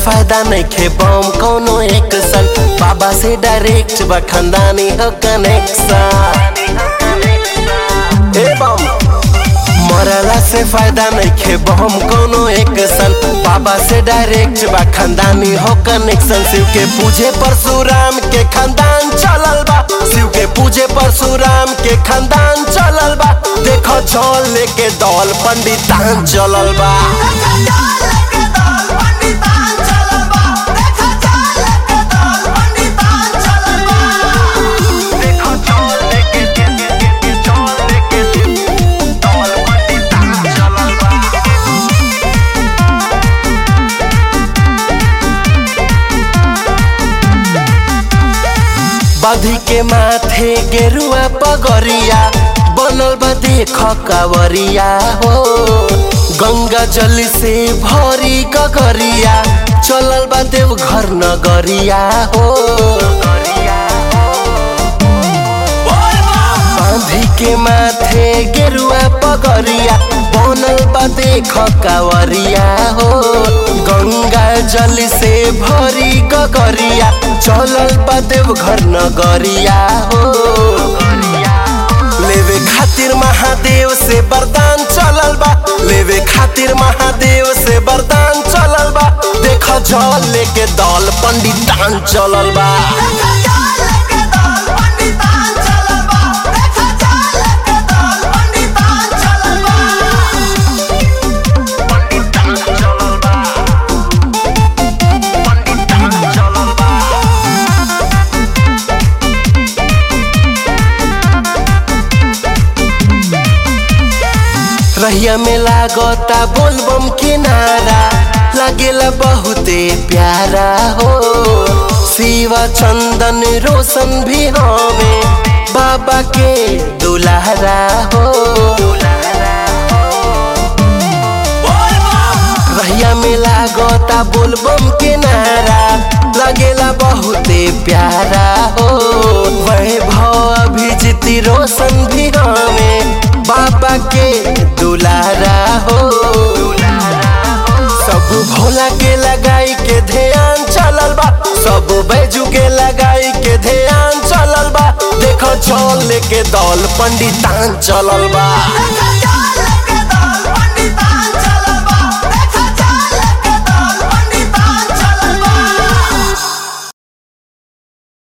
फायदा नहीं खे बम कोनो एक सन बाबा से डायरेक्ट बा खानदानी हो कनेक्शन ए बम मरला से फायदा नहीं खे बम कोनो एक सन बाबा से डायरेक्ट बा खानदानी हो कनेक्शन शिव के पूजे परशुराम के खानदान चलल बा शिव के पूजे परशुराम के खानदान चलल बा देखो जल लेके दौल पंडितान चलल बा देखो जल लेके जल लेके दौल पंडितान चलल बा बधी के माथे गेरुआ पगरिया बनल बा देख कावरिया हो गंगा जल से भरी गगरिया चलल बा देव घर नगरिया हो बांधी के माथे गेरुआ पगरिया बनल बा देख कावरिया हो गंगा जल से भरी गगरिया चलल बा देव घर नगरिया हो लेवे खातिर महादेव से वरदान चलल बा लेवे खातिर महादेव से वरदान चलल बा देख जल लेके दल पंडितान चलल बा रहिया में लागता बोलबम किनारा लागेला बहुते प्यारा हो शिवा चंदन रोशन भी हमें बाबा के दुलारा हो रहिया में लागता बोलबम किनारा लगेला बहुते प्यारा हो वैभव अभिजीत रोशन भी हमें बाबा के दुलारा हो सब भोला के लगाई के ध्यान चलल बा सब बैजू के लगाई के ध्यान चलल बा देखो चल लेके दौल पंडितान चलल बा